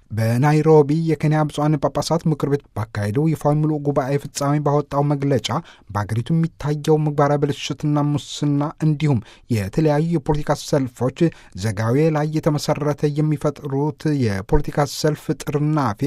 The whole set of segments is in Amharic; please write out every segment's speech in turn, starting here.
በናይሮቢ የኬንያ ብፁዓን ጳጳሳት ምክር ቤት ባካሄደው ይፋዊ ሙሉ ጉባኤ ፍጻሜ ባወጣው መግለጫ በአገሪቱ የሚታየው ምግባረ ብልሽትና ሙስና እንዲሁም የተለያዩ የፖለቲካ ሰልፎች ዘጋዌ ላይ የተመሰረተ የሚፈጥሩት የፖለቲካ ሰልፍ ጥርናፌ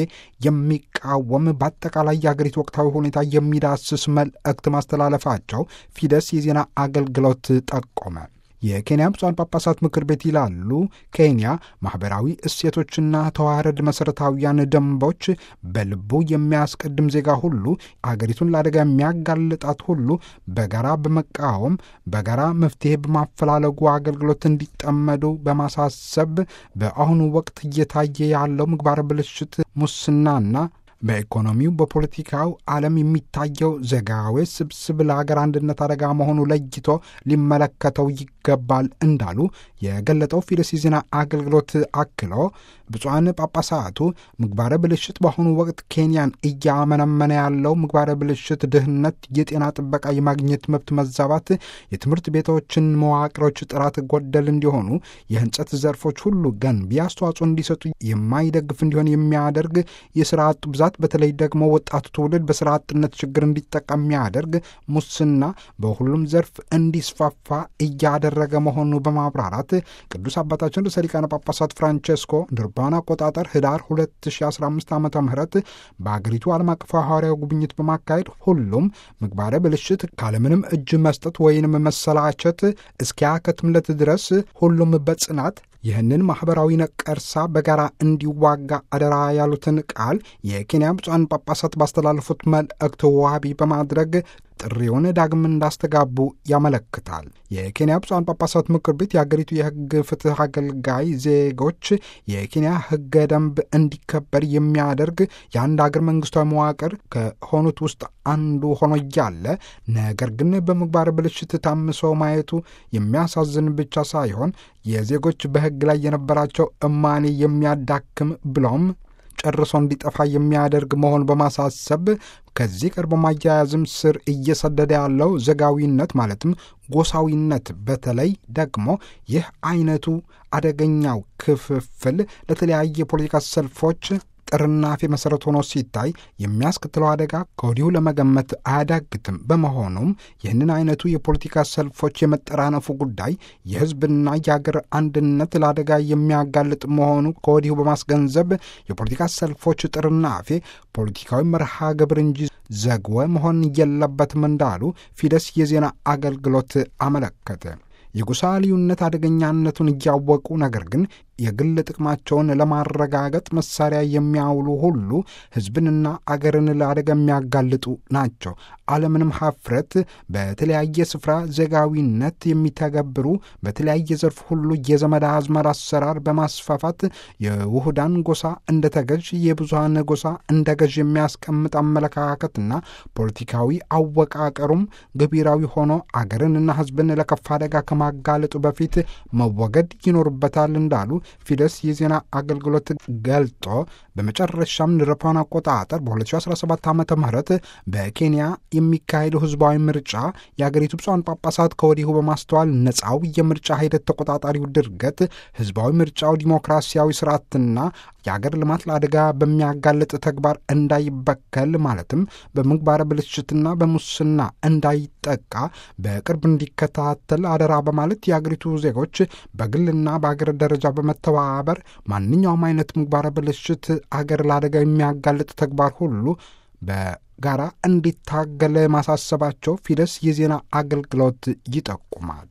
የሚቃወም በአጠቃላይ የአገሪቱ ወቅታዊ ሁኔታ የሚዳስስ መልእክት ማስተላለፋቸው ፊደስ የዜና አገልግሎት ጠቆመ። የኬንያ ብፁዓን ጳጳሳት ምክር ቤት ይላሉ ኬንያ ማኅበራዊ እሴቶችና ተዋረድ መሠረታዊያን ደንቦች በልቡ የሚያስቀድም ዜጋ ሁሉ አገሪቱን ለአደጋ የሚያጋልጣት ሁሉ በጋራ በመቃወም በጋራ መፍትሔ በማፈላለጉ አገልግሎት እንዲጠመዱ በማሳሰብ በአሁኑ ወቅት እየታየ ያለው ምግባረ ብልሽት፣ ሙስናና በኢኮኖሚው በፖለቲካው ዓለም የሚታየው ዘጋዌ ስብስብ ለሀገር አንድነት አደጋ መሆኑ ለይቶ ሊመለከተው ይገባል እንዳሉ የገለጠው ፊደስ የዜና አገልግሎት አክሎ ብፁዓን ጳጳሳቱ ምግባረ ብልሽት በአሁኑ ወቅት ኬንያን እያመነመነ ያለው ምግባረ ብልሽት፣ ድህነት፣ የጤና ጥበቃ የማግኘት መብት መዛባት፣ የትምህርት ቤቶችን መዋቅሮች ጥራት ጎደል እንዲሆኑ፣ የህንጸት ዘርፎች ሁሉ ገንቢ አስተዋጽኦ እንዲሰጡ የማይደግፍ እንዲሆን የሚያደርግ የስራ አጡ ብዛት በተለይ ደግሞ ወጣቱ ትውልድ በስራ አጥነት ችግር እንዲጠቃ የሚያደርግ ሙስና በሁሉም ዘርፍ እንዲስፋፋ እያደረገ መሆኑ በማብራራት ቅዱስ አባታችን ርዕሰ ሊቃነ ጳጳሳት ፍራንቼስኮ እንደ አውሮፓውያን አቆጣጠር ህዳር 2015 ዓ ም በአገሪቱ ዓለም አቀፍ ሐዋርያዊ ጉብኝት በማካሄድ ሁሉም ምግባረ ብልሽት ካለምንም እጅ መስጠት ወይንም መሰላቸት እስኪያከትምለት ድረስ ሁሉም በጽናት ይህንን ማኅበራዊ ነቀርሳ በጋራ እንዲዋጋ አደራ ያሉትን ቃል የኬንያ ብፁዓን ጳጳሳት ባስተላለፉት መልእክት ዋቢ በማድረግ ጥሪውን ዳግም እንዳስተጋቡ ያመለክታል። የኬንያ ብፁዓን ጳጳሳት ምክር ቤት የአገሪቱ የሕግ ፍትሕ አገልጋይ ዜጎች የኬንያ ሕገ ደንብ እንዲከበር የሚያደርግ የአንድ አገር መንግስታዊ መዋቅር ከሆኑት ውስጥ አንዱ ሆኖ እያለ ነገር ግን በምግባር ብልሽት ታምሶ ማየቱ የሚያሳዝን ብቻ ሳይሆን የዜጎች በሕግ ላይ የነበራቸው እማኔ የሚያዳክም ብሎም ጨርሶ እንዲጠፋ የሚያደርግ መሆን በማሳሰብ ከዚህ ቀር በማያያዝም ስር እየሰደደ ያለው ዘጋዊነት ማለትም ጎሳዊነት፣ በተለይ ደግሞ ይህ አይነቱ አደገኛው ክፍፍል ለተለያየ የፖለቲካ ሰልፎች ጥርናፌ መሠረት ሆኖ ሲታይ የሚያስከትለው አደጋ ከወዲሁ ለመገመት አያዳግትም። በመሆኑም ይህንን አይነቱ የፖለቲካ ሰልፎች የመጠራነፉ ጉዳይ የሕዝብና የአገር አንድነት ለአደጋ የሚያጋልጥ መሆኑ ከወዲሁ በማስገንዘብ የፖለቲካ ሰልፎች ጥርናፌ ፖለቲካዊ መርሃ ግብር እንጂ ዘግወ መሆን የለበትም እንዳሉ ፊደስ የዜና አገልግሎት አመለከተ። የጎሳ ልዩነት አደገኛነቱን እያወቁ ነገር ግን የግል ጥቅማቸውን ለማረጋገጥ መሳሪያ የሚያውሉ ሁሉ ሕዝብንና አገርን ለአደጋ የሚያጋልጡ ናቸው። አለምንም ሀፍረት በተለያየ ስፍራ ዜጋዊነት የሚተገብሩ በተለያየ ዘርፍ ሁሉ የዘመድ አዝማድ አሰራር በማስፋፋት የውህዳን ጎሳ እንደ ተገዥ፣ የብዙሃን ጎሳ እንደ ገዥ የሚያስቀምጥ አመለካከትና ፖለቲካዊ አወቃቀሩም ገቢራዊ ሆኖ አገርንና ሕዝብን ለከፋ አደጋ ከማጋለጡ በፊት መወገድ ይኖርበታል እንዳሉ ፊደስ የዜና አገልግሎት ገልጦ በመጨረሻም ንረፓን አቆጣጠር በ2017 ዓ ም በኬንያ የሚካሄደው ህዝባዊ ምርጫ የአገሪቱ ብፁዓን ጳጳሳት ከወዲሁ በማስተዋል ነፃው የምርጫ ሂደት ተቆጣጣሪው ድርገት ህዝባዊ ምርጫው ዲሞክራሲያዊ ስርዓትና የአገር ልማት ለአደጋ በሚያጋልጥ ተግባር እንዳይበከል ማለትም በምግባረ ብልሽትና በሙስና እንዳይጠቃ በቅርብ እንዲከታተል አደራ በማለት የአገሪቱ ዜጎች በግልና በአገር ደረጃ በመተባበር ማንኛውም አይነት ምግባረ ብልሽት አገር ለአደጋ የሚያጋልጥ ተግባር ሁሉ በጋራ እንዲታገል ማሳሰባቸው ፊደስ የዜና አገልግሎት ይጠቁማል።